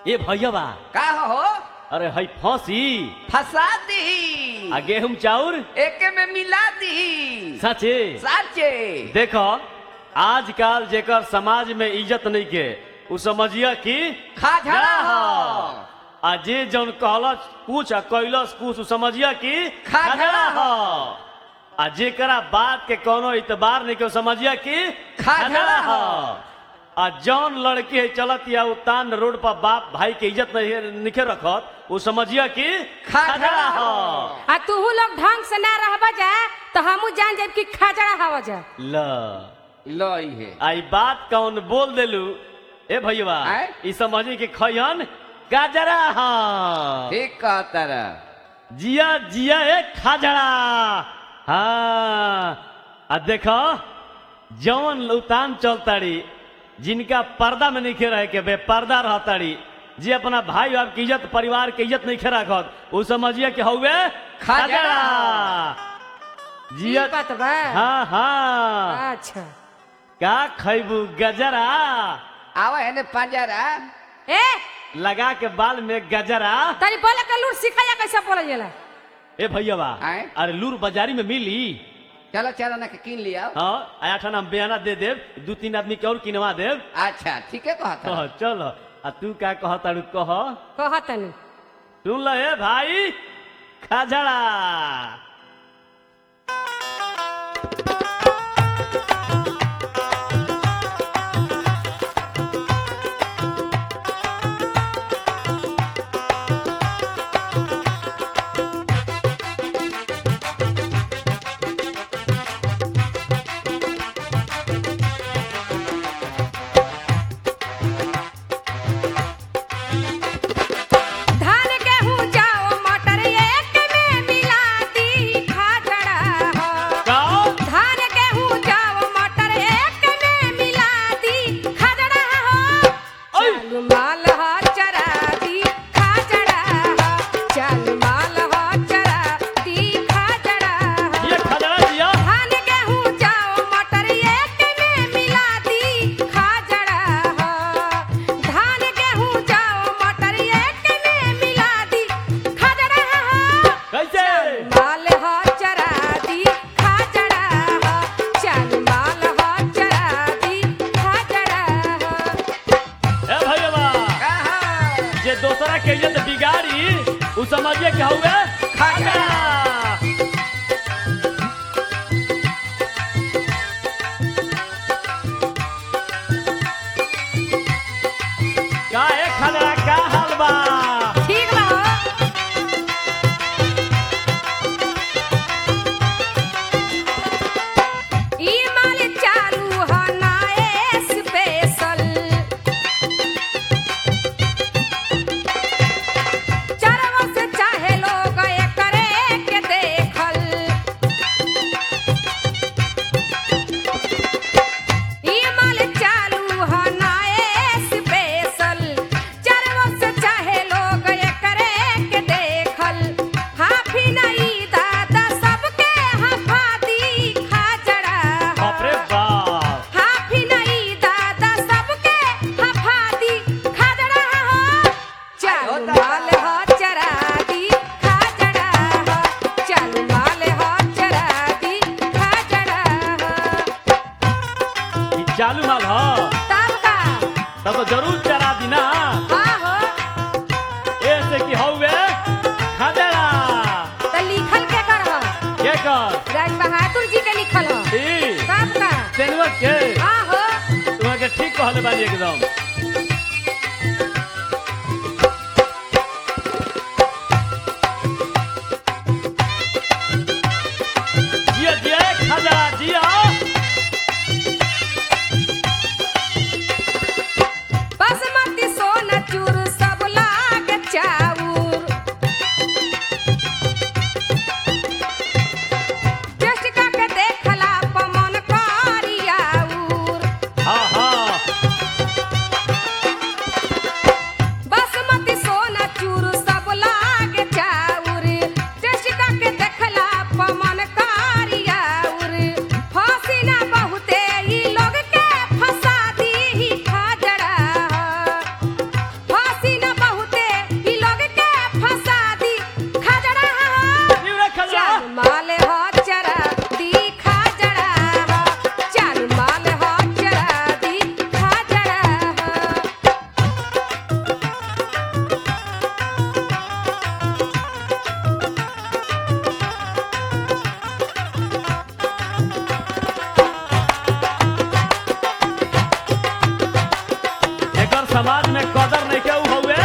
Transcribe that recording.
ए भैया का हो अरे हई फांसी फंसा दी आ गेहूं चाउर एके में मिला दी सचे साचे देखो आजकल जेकर समाज में इज्जत नहीं के उ समझिया कि खाझड़ा हो आ जे जौन कहलस कुछ आ कैलस कुछ उ समझिया कि खाझड़ा हो आ जेकरा बात के कोनो इतबार नहीं के उ समझिया कि खाझड़ा हो। आ जौन लड़की है चलत या उतान रोड पर बाप भाई के इज्जत नहीं निखे रखत उ समझिया कि खाझड़ा हो। आ तूहू लोग ढंग से ना रहबा जा तो हमू जान जाब कि खाजड़ा हवा जा ल लो है आई बात कौन बोल देलू ए भैया आय? ई समझी कि खयन गाजरा हाँ ठीक कहता रह जिया जिया ए खाजड़ा हाँ आ देखो जौन उतान चलताड़ी जिनका पर्दा में नहीं रहे के बे पर्दा रहताड़ी जे अपना भाई बाप की इज्जत परिवार के इज्जत नहीं रखत उ समझिए कि हौवे खाजड़ा। जिया ई बात बा हाँ हाँ अच्छा का खैबू गजरा आवा है ने पंजरा ए लगा के बाल में गजरा तनी बोले के लूट सिखा जा कैसे बोले जाला ए भैया आय? अरे लूर बाजारी में मिली चलो चलो ना के किन लिया हाँ आया ठा नाम बयाना दे देव दू तीन आदमी के और किनवा देव अच्छा ठीक है कहता कह चल आ तू का कह तारू कह कह तनी सुन ल ए भाई खाजड़ा धान गेहूं जाओ मटर एक में मिला दी खाजड़ा हो गाओ धान गेहूं जाओ मटर एक में मिला दी खाजड़ा हो ओय! चल माल हो चरा दी खाजड़ा हो चल माल हो चरा दी खाजड़ा हो ये खाजड़ा दिया धान गेहूं जाओ मटर एक में मिला दी खाजड़ा हो धान गेहूं जाओ मटर एक में मिला दी खाजड़ा हो कैसे माल हो चरा दी खाजड़ा हो चल माल हो चरा दी खाजड़ा हो ए भैया कहा जे दोसरा के इज्जत बिगाड़ी उ समझिए कि हौवे खाजड़ा का ए खाजड़ा का हाल बा ठीक बा हो ई माल चालू हो ना स्पेशल चरवा से चाहे लोग एकरे के देखल ई माल चालू हो ना स्पेशल चरवा से चाहे लोग एकरे के देखल हाफी नहीं दादा सबके हफा दी खाजड़ा बाप रे बाप हाफी नहीं दादा सबके हफा दी खाजड़ा हो चल माल हो चरा दी खाजड़ा हो चल माल हो चरा दी खाजड़ा हो ई चालू माल ह तब का तब तो जरूर चरा दी ना हाँ हो ऐसे कि हौवे खाजड़ा तो लिखल के कर हो के कर राज बहादुर जी के लिखल हो ई तब का तेनवा के हाँ हो तुम्हारे के ठीक कहले बानी एकदम जिया जिया खाजड़ा जिया बासमती सोना चूर सब लाग चाउर टेस्ट करके देखला पमन करियाउर हाँ हाँ समाज में कदर नहीं के ऊ हउए